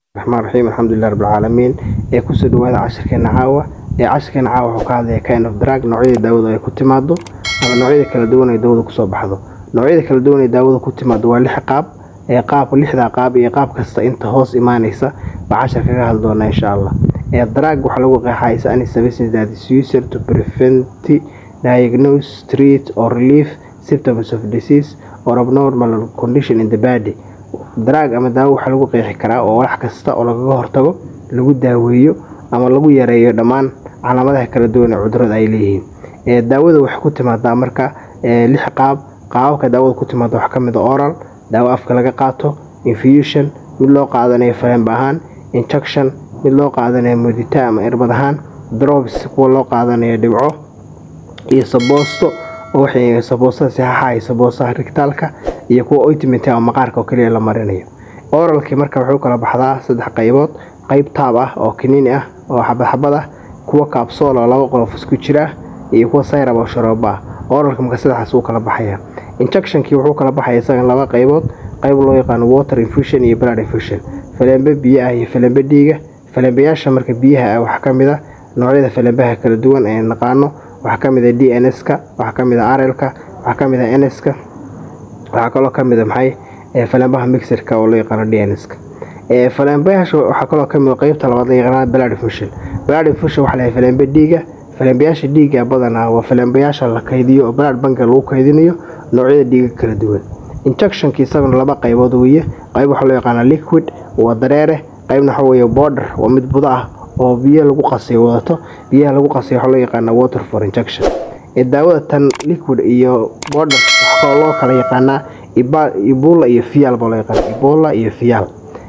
raxmaan raxiim alxamdulilah rabbilcaalamiin ee kusoo dhawaada cashirkeena caawa ee cashirkeena caawa wuxuu ka hadlaya kind of drug noocyada daawada ay ku timaado ama noocyada kala duwan ee daawada kusoo baxdo noocyada kala duwan ee daawada ku timaado waa lix qaab ee qaab lixdaa qaab iyo qaab kasta inta hoos imaanaysa baa cashar kaga hadli doonaa insha allah ee drug waxaa lagu qeexaysa any services that is used to prevent diagnose treat or relieve symptoms of disease or abnormal condition in the body drug ama daawo waxaa lagu qeexi karaa oo wax kasta oo lagaga hortago lagu daaweeyo ama lagu yareeyo dhammaan calaamadaha kala duwan ee cudurada ay leeyihiin ee daawada waxay ku timaadaa marka lix qaab qaababka daawada ku timaada waxaa kamid a oral daawo afka laga qaato infusion mid loo qaadanayo falemba ahaan injection mid loo qaadanayo mudita ama irbad ahaan drops kuwa loo qaadanayo dhibco iyo saboosto oo waxay saboostada sixaxa iyo saboostaha rigtaalka iyo kuwa ointment ama maqaarka oo keliya la marinayo oralkii marka wuxuu kala baxdaa saddex qaybood qayb taab ah oo kiniini ah oo xabadxabad ah kuwa kaabsool oo laba qolof isku jira iyo kuwa sayrab oo sharoobo ah oralka marka saddexaas uu kala baxaya injectionkii wuxuu kala baxaya isagan laba qaybood qayb loo yaqaano water infusion iyo blood infusion falembe biyo ah iyo falembe dhiiga falembeyaasha marka biyaha ah waxaa kamid a noocyada falembaha kala duwan ee naqaano waxaa kamid a d n s-ka waxaa kamid a arelka waxaa kamid a nska waxaa kaloo kamid a maxay falembaha mixerka oo loo yaqaano d n s-ka falembayaasha waxaa kaloo kamid qeybta labaad la yaqaana blood infusion blood infusion waxaa lahay falembe dhiiga falembayaasha dhiiga badanaa waa falembayaasha la kaydiyo oo blood banka lagu kaydinayo noocyada dhiiga kala duwan injectionka isaguna laba qaybood weeye qayb waxaa loo yaqaana liquid waa dareere qaybna waxa weeye border waa mid budo ah oo biyo lagu qasay wadato biyaha lagu qasay waxaa loo yaqaana water for injection ee daawada tan liquid iyo border waxaa kaloo loo kala yaqaanaa ibola iyo fiyaal baa loo yaqaana ibola iyo fiyaal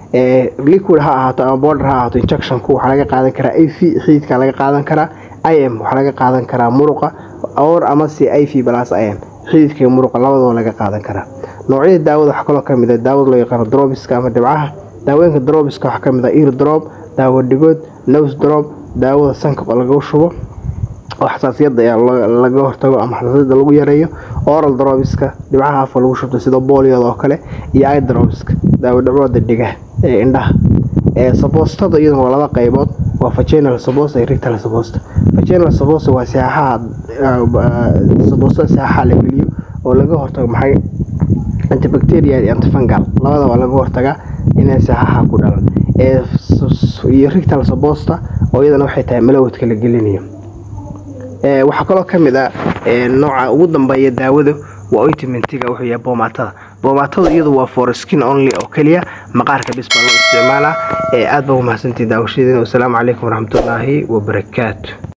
liquid ha ahaato ama border ha ahaato injectionku waxaa laga qaadan karaa i v xiidka laga qaadan karaa i m waxaa laga qaadan karaa muruqa or amase i v balas i m xididka iyo muruqa labadaba laga qaadan karaa noocyada daawada waxaa kaloo kamid a daawada loo yaqaano drobiska ama dhibcaha daawooyinka drobiska waxaa kamid a ear drop daawo dhigood nose drop daawada sanka laga shubo oo xasaasiyada laga hortago ama xasaasiyada lagu yareeyo oral drobiska dhibcaha afka lagu shubto sida booliyada oo kale iyo i drobiska daawo dhibcooda dhiga ee indhaha saboostada iyaduna waa laba qaybood waa vaginal sabosta iyo rectal sabosta vaginal sabosta waa sixaxaha saboostada sixaxa la geliyo oo laga hortago maxay antibacterial iyo antifungal labada waa laga hortagaa inay sixaxa ku dhalan iyo rectal sabosta oo iyadana waxay tahay malawadka la gelinayo waxaa kaloo kamid a nooca ugu dambeeya daawada waa ointmentiga wuxuu yahay boomatada boomatada iyadu waa for skin only oo keliya maqaarka bis baa loo isticmaalaa aad baa umahadsantii daawashadeena wasalaamu calaykum waraxmatullaahi wabarakaatu